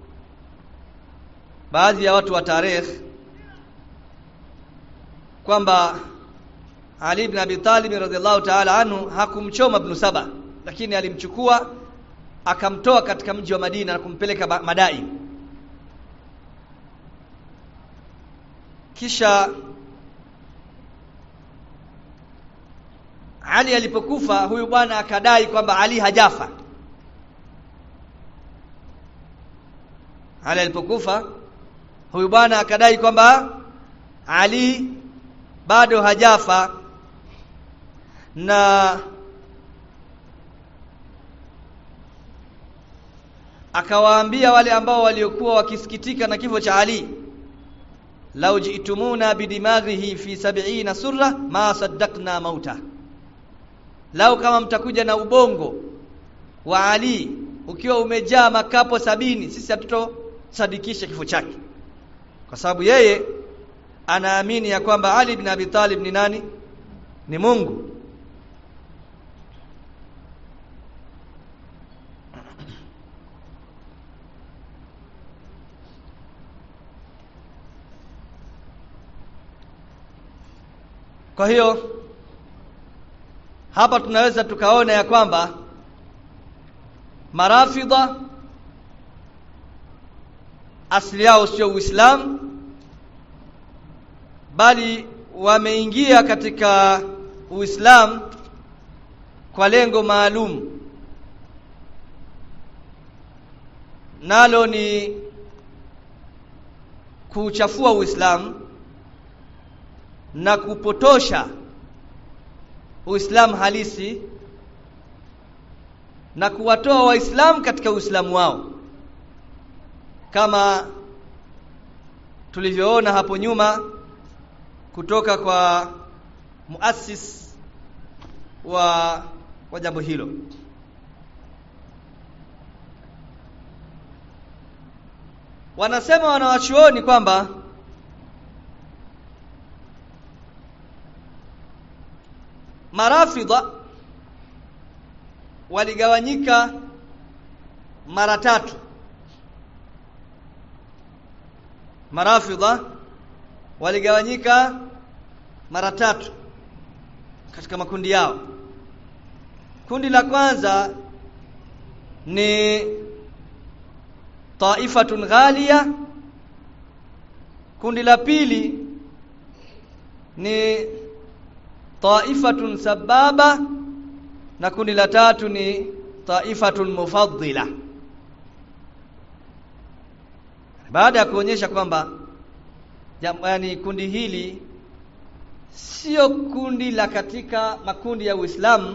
[SPEAKER 1] baadhi ya watu wa tarikh kwamba Ali ibn Abi Talib radhiallahu ta'ala anhu hakumchoma Ibn Saba lakini alimchukua akamtoa katika mji wa Madina na kumpeleka Madai kisha Ali alipokufa huyu bwana akadai kwamba Ali hajafa Ali alipokufa huyu bwana akadai kwamba Ali bado hajafa na akawaambia wale ambao waliokuwa wakisikitika na kifo cha Ali lau jitumuna bidimaghihi fi sab'ina surra ma saddaqna mauta lau kama mtakuja na ubongo wa Ali ukiwa umejaa makapo sabini sisi hatutosadikisha kifo chake kwa sababu yeye anaamini ya kwamba Ali bin Abi Talib ni nani ni Mungu Kwa hiyo hapa tunaweza tukaona ya kwamba marafidha asili yao sio Uislamu bali wameingia katika Uislamu kwa lengo maalum nalo ni kuchafua Uislamu na kupotosha Uislamu halisi na kuwatoa waislamu katika Uislamu wao kama tulivyoona hapo nyuma kutoka kwa muassis wa wa jambo hilo wanasema wanawachuoni kwamba marafidha waligawanyika mara tatu marafidha waligawanyika mara tatu katika makundi yao kundi la kwanza ni taifatun ghalia kundi la pili ni taifatun sababa na kundi la tatu ni taifatun mufaddila baada ya kuonyesha kwamba yani kundi hili sio kundi la katika makundi ya Uislamu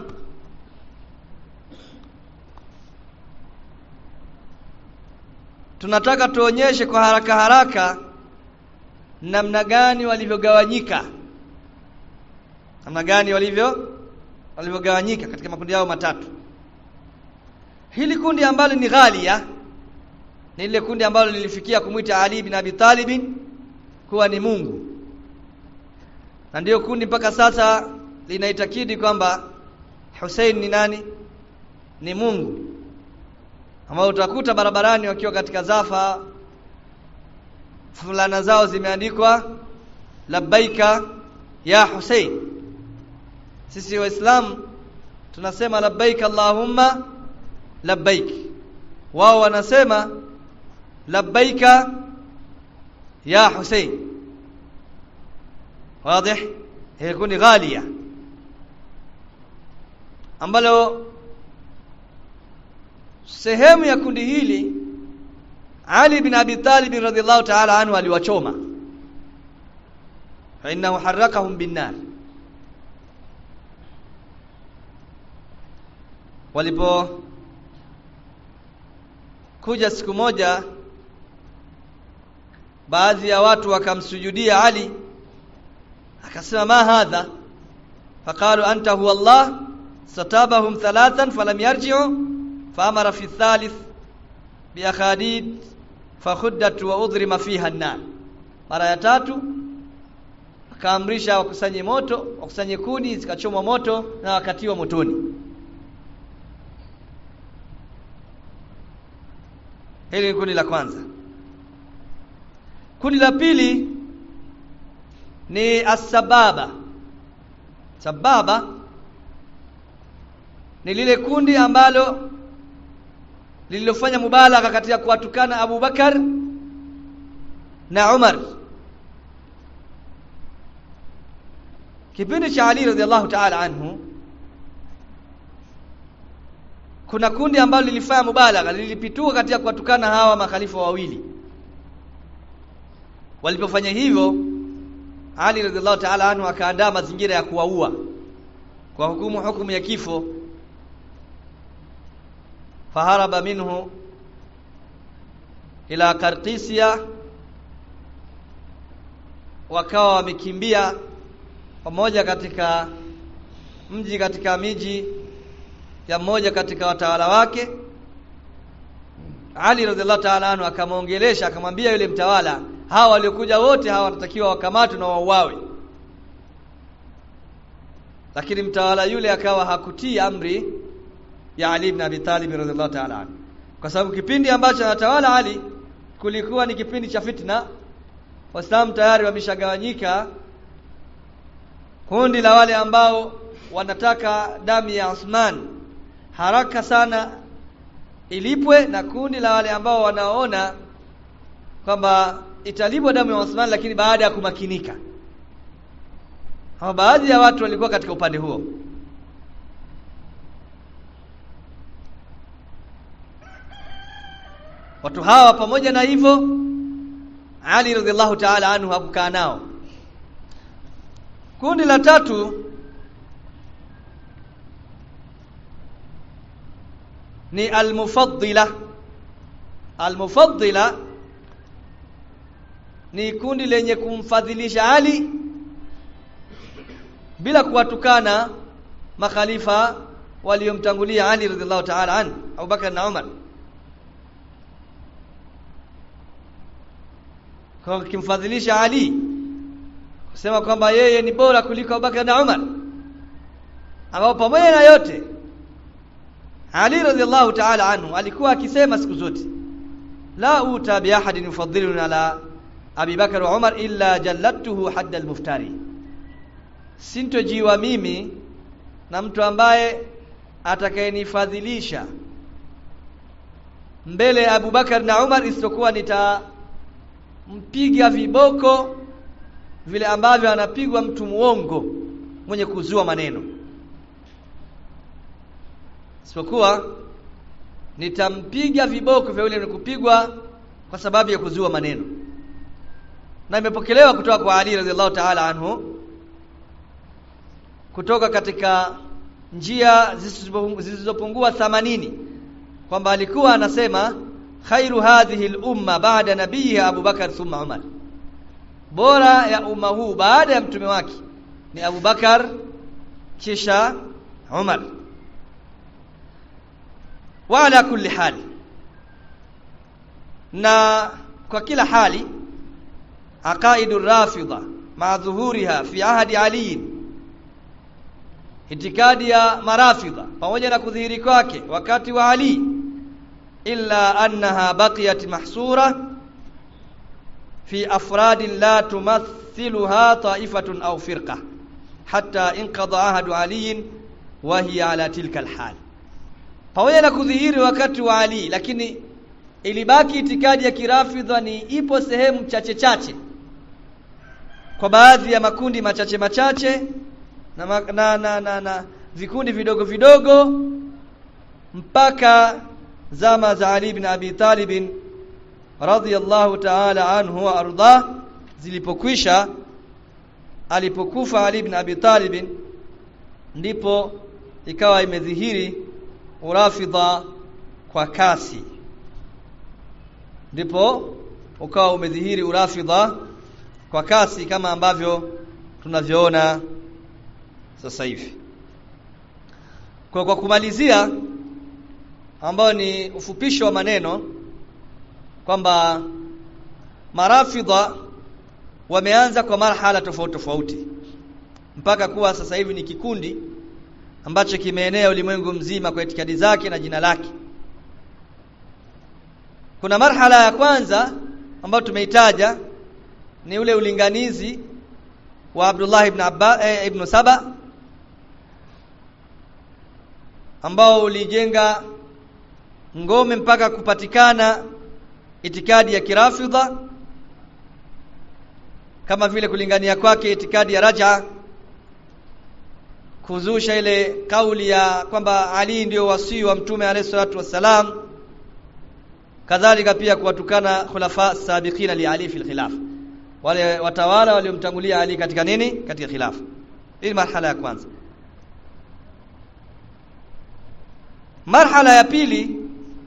[SPEAKER 1] tunataka tuonyeshe kwa haraka haraka namna gani walivyogawanyika namna gani walivyo walivyogawanyika katika makundi yao matatu hili kundi ambalo ni ghalia ni lile kundi ambalo lilifikia kumwita Ali bin Abi Talib kuwa ni Mungu na ndiyo kundi mpaka sasa linaitakidi kwamba Hussein ni nani ni Mungu ambao utakuta barabarani wakiwa katika zafa fulana zao zimeandikwa labbaika ya Hussein sisi waislamu tunasema labbaik allahumma labbaik wao wanasema labbaika ya Hussein واضح هي kundi ghalia ambalo sehemu ya kundi hili Ali bin Abi Talib radhiallahu ta'ala anhu aliwachoma fa innahu harrakahum binnar walipo kuja siku moja baadhi ya watu wakamsujudia Ali akasema ma hadha faqalu anta huwa Allah satabahum thalathan falam yarji'u faamara fi thalith biakhadid fakhuddat wa udhrima fiha an-nar mara ya tatu akaamrisha wakusanye moto wakusanye kuni zikachomwa moto na wakatiwa motoni hili ni kundi la kwanza kundi la pili ni asbaba sababa ni lile kundi ambalo lililofanya mubalagha katika kuwatukana Abu Bakar na Umar kipindi cha Ali radhiallahu ta'ala anhu kuna kundi ambalo lilifanya mubalagha lilipituka katika kuwatukana hawa makhalifa wawili walipofanya hivyo Ali radhiallahu ta'ala anhu akaandaa mazingira ya kuwaua kwa hukumu hukumu ya kifo faharaba minhu ila Kartisia wakawa wamekimbia pamoja katika mji katika miji ya mmoja katika watawala wake Ali radhiallahu ta'ala anhu akamwongelesha akamwambia yule mtawala hawa waliokuja wote hawa wanatakiwa wakamatwe na wauawe lakini mtawala yule akawa hakutii amri ya Ali ibn Abi Talib radhiallahu ta'ala anhu kwa sababu kipindi ambacho anatawala Ali kulikuwa ni kipindi cha fitna waislamu tayari wameshagawanyika kundi la wale ambao wanataka damu ya Uthman haraka sana ilipwe na kundi la wale ambao wanaona kwamba italipwa damu ya Uthman lakini baada ya kumakinika hawa baadhi ya watu walikuwa katika upande huo watu hawa pamoja na hivyo Ali radhiallahu ta'ala anhu hakukaa nao kundi la tatu ni almufaddila almufaddila ni kundi lenye kumfadhilisha Ali bila kuwatukana makhalifa waliomtangulia Ali radhiallahu ta'ala anhu Abu Bakar na Umar kwa kimfadhilisha Ali kusema kwamba yeye ni bora kuliko Abubakar na Umar ambao pamoja na yote Ali radhiallahu ta'ala anhu alikuwa akisema siku zote la uta bi ahadin yufaddiluna ala Abi Bakar wa Umar illa jallattuhu hadda al-muftari sintojiwa mimi na mtu ambaye atakayenifadhilisha mbele ya Abu Bakar na Umar isipokuwa nitampiga viboko vile ambavyo anapigwa mtu muongo mwenye kuzua maneno isipokuwa nitampiga viboko vya yule kupigwa kwa sababu ya kuzua maneno na imepokelewa kutoka kwa Ali radhiallahu ta'ala anhu kutoka katika njia zisizopungua 80 kwamba alikuwa anasema khairu hadhihi al-umma ba'da nabiyha Abu Bakar thumma Umar bora ya umma huu baada ya mtume wake ni Abu Bakar kisha Umar wa ala kulli hali na kwa kila hali aqaidu rafidha ma dhuhuriha fi ahdi Ali itikadi ya marafidha pamoja na kudhihiri kwake wakati wa Ali illa annaha baqiyat mahsura fi afradin la tumathiluha ta'ifatun aw firqa hatta inqada ahadu Ali wa hiya ala tilka alhal pamoja na kudhihiri wakati wa Ali lakini ilibaki itikadi ya kirafidha ni ipo sehemu chache chache kwa baadhi ya makundi machache machache na, na, na, na, na vikundi vidogo vidogo mpaka zama za Ali bin Abi Talib radhiyallahu ta'ala anhu wa arda zilipokwisha alipokufa Ali bin Abi Talib ndipo ikawa imedhihiri urafidha kwa kasi ndipo ukawa umedhihiri urafidha kwa kasi kama ambavyo tunavyoona sasa hivi kwa kwa kumalizia ambao ni ufupisho wa maneno kwamba marafidha wameanza kwa marhala tofauti tofauti mpaka kuwa sasa hivi ni kikundi ambacho kimeenea ulimwengu mzima kwa itikadi zake na jina lake kuna marhala ya kwanza ambayo tumeitaja ni ule ulinganizi wa Abdullah ibn Abba, eh, ibn Saba ambao ulijenga ngome mpaka kupatikana itikadi ya kirafidha kama vile kulingania kwake itikadi ya raja kuzusha ile kauli ya kwamba Ali ndio wasii wa mtume alayhi salatu wassalam kadhalika pia kuwatukana khulafa sabiqina li Ali fil khilaf wale watawala waliomtangulia Ali katika nini katika khilafa hii marhala ya kwanza marhala ya pili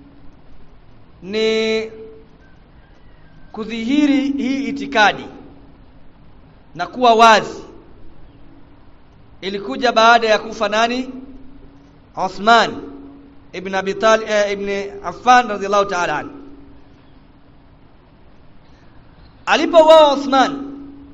[SPEAKER 1] ni kudhihiri hii itikadi na kuwa wazi ilikuja baada ya kufa nani Uthman ibn Abi Talib eh, ibn Affan radhiallahu ta'ala anhu alipouawa Uthman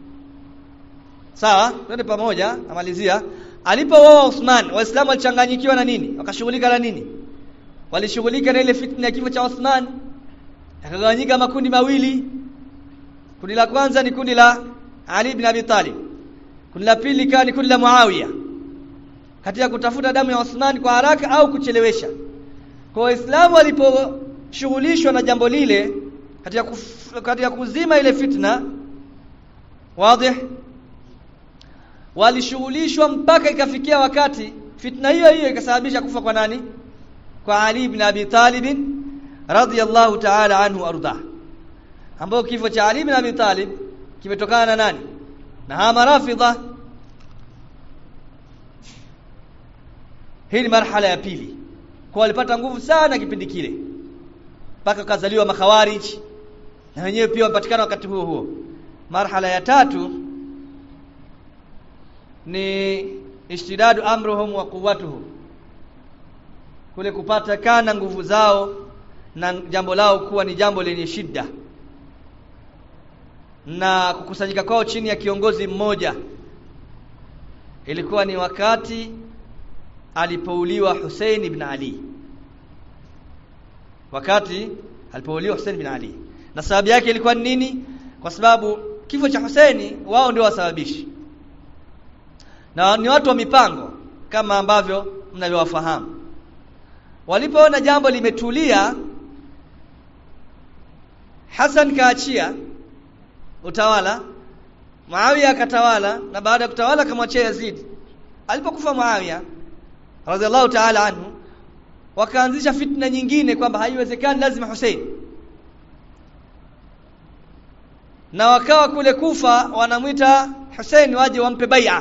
[SPEAKER 1] sawa twende pamoja namalizia alipouawa Uthman waislamu walichanganyikiwa na nini wakashughulika na nini walishughulika na ile fitna ya kifo cha Uthman yakagawanyika makundi mawili kundi la kwanza ni kundi la Ali ibn Abi Talib kundi la pili ikawa ni kundi la Muawiya katika kutafuta damu ya Uthman kwa haraka au kuchelewesha kwa waislamu waliposhughulishwa na jambo lile katika kuf, katika kuzima ile fitna wazi walishughulishwa mpaka ikafikia wakati fitna hiyo hiyo ikasababisha kufa kwa nani kwa Ali ibn Abi Talib radhiyallahu ta'ala anhu arda ambao kifo cha Ali ibn Abi Talib kimetokana na nani na hama rafidha hii ni marhala ya pili kwa walipata nguvu sana kipindi kile mpaka kazaliwa makhawarij na wenyewe pia wapatikana wakati huo huo marhala ya tatu ni ishtidadu amruhum wa quwwatuhum kule kupata kana nguvu zao na jambo lao kuwa ni jambo lenye shida na kukusanyika kwao chini ya kiongozi mmoja ilikuwa ni wakati alipouliwa Hussein ibn Ali wakati alipouliwa Hussein ibn Ali na sababu yake ilikuwa ni nini kwa sababu kifo cha Hussein wao ndio wasababishi na ni watu wa mipango kama ambavyo mnavyowafahamu walipoona jambo limetulia Hassan kaachia utawala Muawiya akatawala na baada ya kutawala akamwachia Yazid alipokufa Muawiya radhiallahu ta'ala anhu wakaanzisha fitna nyingine kwamba haiwezekani lazima Hussein na wakawa kule Kufa wanamwita Hussein waje wampe bai'a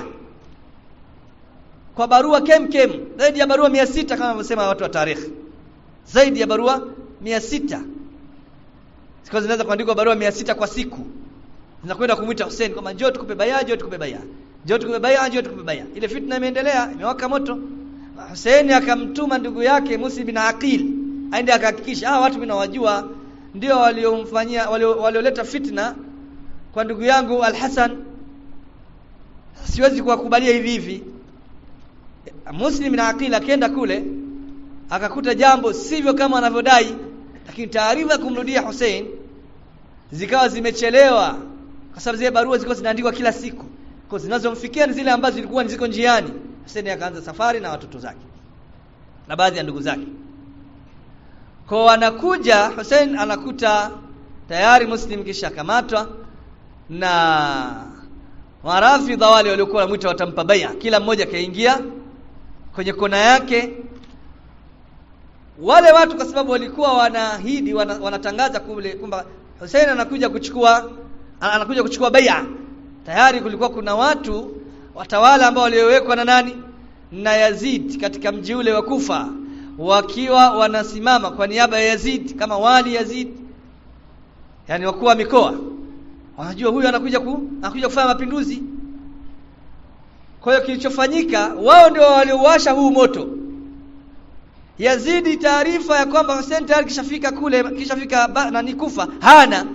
[SPEAKER 1] kwa barua kem kem zaidi ya barua mia sita kama wanavyosema watu wa tarikhi zaidi ya barua mia sita siku zinaweza kuandikwa barua mia sita kwa siku zinakwenda kumwita Hussein kwamba njoo tukupe bai'a njoo tukupe bai'a njoo tukupe bai'a njoo tukupe bai'a ile fitna imeendelea imewaka moto Hussein akamtuma ndugu yake Musi bin Aqil aende akahakikisha hawa watu mimi nawajua ndio waliomfanyia walioleta fitna kwa ndugu yangu Al-Hasan siwezi kuwakubalia hivi hivi Muslim na Aqil akaenda kule akakuta jambo sivyo kama anavyodai lakini taarifa kumrudia Hussein zikawa zimechelewa kwa sababu zile barua zilikuwa zinaandikwa kila siku kwa zinazomfikia ni zile ambazo zilikuwa ziko njiani Hussein akaanza safari na watoto zake na baadhi ya ndugu zake kwa anakuja Hussein anakuta tayari Muslim kisha kamatwa na warafidha wale waliokuwa wanamuita watampa bai'a kila mmoja kaingia kwenye kona yake wale watu kwa sababu walikuwa wanaahidi wana, wanatangaza kule kwamba Hussein anakuja kuchukua anakuja kuchukua bai'a tayari kulikuwa kuna watu watawala ambao waliowekwa na nani na Yazid katika mji ule wa Kufa wakiwa wanasimama kwa niaba ya Yazid kama wali Yazid yani wakuu wa mikoa wanajua huyu anakuja ku, anakuja kufanya mapinduzi kwa hiyo kilichofanyika wao ndio waliowasha huu moto Yazidi taarifa ya kwamba Hussein tayari kishafika kule kishafika nani kufa hana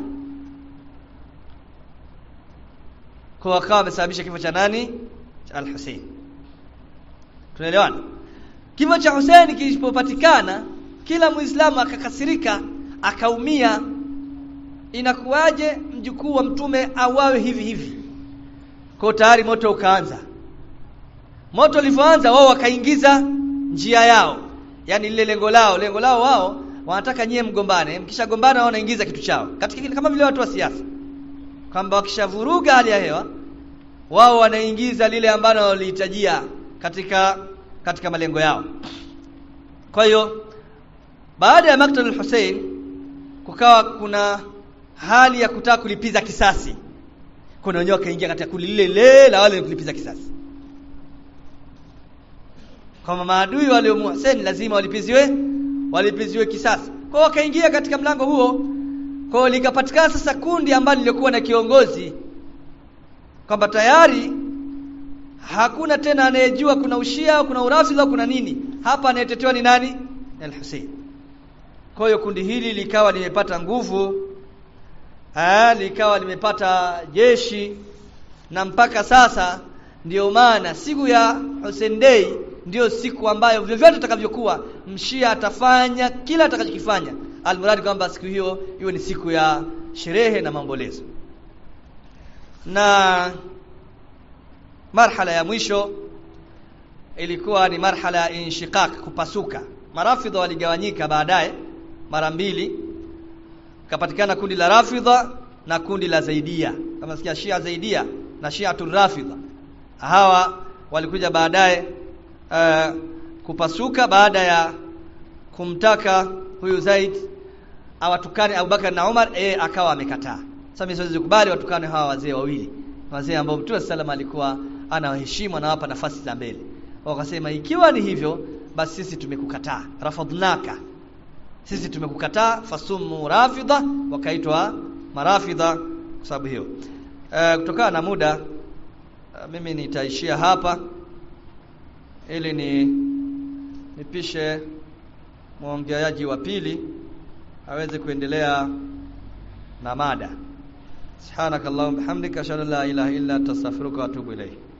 [SPEAKER 1] kwa wakawa wamesababisha kifo cha nani cha Al-Hussein tunaelewana kifo cha Hussein kilipopatikana kila muislamu akakasirika akaumia inakuwaje mjukuu wa mtume awawe hivi hivi kwa tayari moto ukaanza moto ulivyoanza wao wakaingiza njia yao yani lile lengo lao lengo lao wao wanataka nyie mgombane mkishagombana wao wanaingiza kitu chao katika kama vile watu wa siasa kwamba wakishavuruga hali ya hewa wao wanaingiza lile ambalo walihitajia katika katika malengo yao kwa hiyo baada ya maktal al-Hussein kukawa kuna hali ya kutaka kulipiza kisasi kuna wenyewe wakaingia katika kundi lile lile la wale kulipiza kisasi kama maadui wale wa Hussein lazima walipiziwe walipiziwe kisasi kwa wakaingia katika mlango huo kwa likapatikana sasa kundi ambalo lilikuwa na kiongozi kwamba tayari hakuna tena anayejua kuna ushia kuna urafidha kuna nini hapa anayetetewa ni nani al-Hussein kwa hiyo kundi hili likawa limepata nguvu ah likawa limepata jeshi na mpaka sasa ndiyo maana siku ya Hussein Day ndiyo siku ambayo vyovyote atakavyokuwa mshia atafanya kila atakachokifanya almuradi kwamba siku hiyo iwe ni siku ya sherehe na maombolezo na marhala ya mwisho ilikuwa ni marhala ya inshiqaq kupasuka marafidha waligawanyika baadaye mara mbili kapatikana kundi la rafidha na kundi la zaidia kama sikia shia zaidia na shia rafidha hawa walikuja baadaye uh, kupasuka baada ya kumtaka huyu Zaid awatukane Abubakar na Umar e, akawa amekataa sasa mimi siwezi kukubali watukane hawa wazee wawili wazee ambao Mtume salama alikuwa anawaheshimu anawapa nafasi za mbele wakasema ikiwa ni hivyo basi sisi tumekukataa rafadnaka sisi tumekukataa fasumu rafidha wakaitwa marafidha kwa sababu hiyo e, kutokana na muda uh, mimi nitaishia hapa ili ni nipishe mwongeaji wa pili aweze kuendelea na mada subhanakallahumma bihamdika ashhadu an la ilaha illa anta astaghfiruka wa atubu ilayk